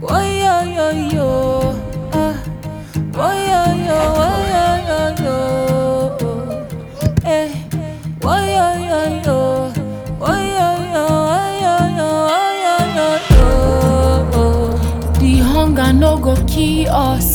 Whoa, yo, yo, yo. Ah. Whoa, yo, yo, whoa, yo, yo, yo. Eh. Whoa, yo, yo, yo. Whoa, yo, yo, whoa, yo, yo, whoa, yo, yo, yo. The hunger no go kill us.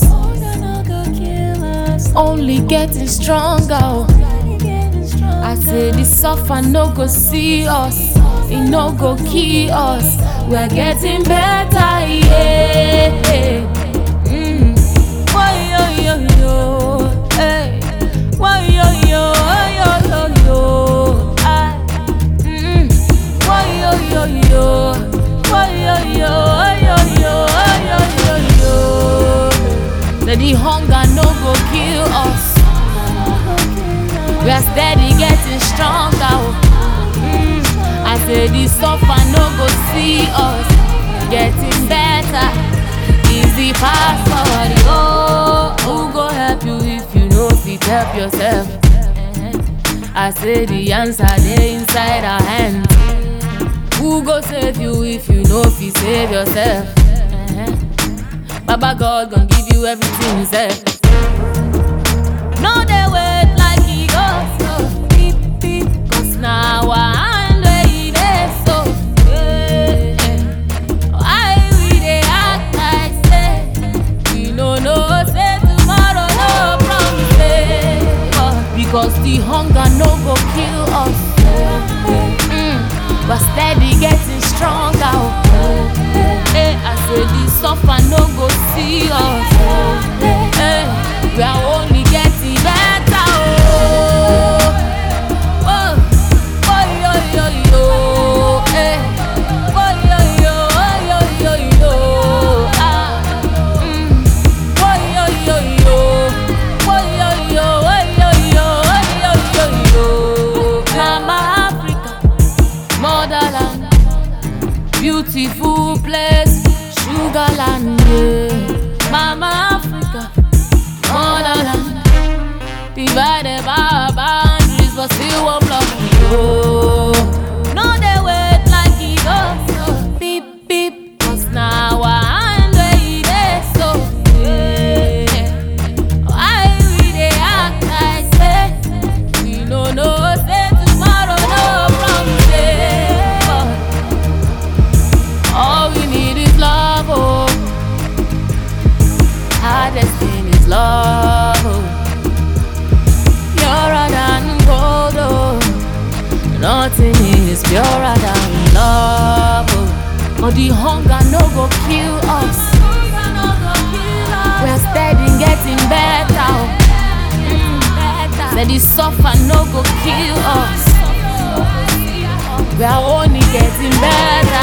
Only getting stronger. oh. I say the suffer no go see us, it no go kill us. We're getting better, yeah. Mm. Why yo yo yo, hey. Why yo yo, why yo yo yo, ah. Mm. Why yo yo yo, why yo yo, why yo yo, why yo yo yo. Say the hunger no go kill us. We are steady getting stronger. oh. Mm. I say the suffer no go see us getting better. Easy pass forward. Oh, who go help you if you know fit help yourself? I say the answer dey inside our hands. Who go save you if you know fit save yourself? Baba God gon' give you everything, say. No dey wait like e go so beep beep Cause na our hand wey e dey so yeah. Why we dey act like say We no know say tomorrow no promise dey But Because the hunger no go kill us mm. But steady getting stronger oh. Eh, I say the suffer no go see us Eh, We are only getting better oh. Oh, oh, yo, yo, yo, eh. Oh, yo, yo, oh, yo, yo, yo, ah. Mm. Oh, yo, yo, yo. Oh, yo, yo, oh, yo, yo, oh, yo, yo, yo. Mama Africa, motherland, beautiful place, sugarland, yeah. Mama Africa, motherland. Divided by our boundaries, but still one block we go. No, they wait like it goes so beep beep. Cause now our hand where it is so. Yeah. Why we dey act like say we no know say tomorrow no promise. dey. But All we need is love, oh. Hardest thing is love, oh purer than gold. Oh. Nothing is purer than love. Oh. But the hunger no go kill us. We're steady getting better. oh. Mm. Say the suffer no go kill us. We are only getting better.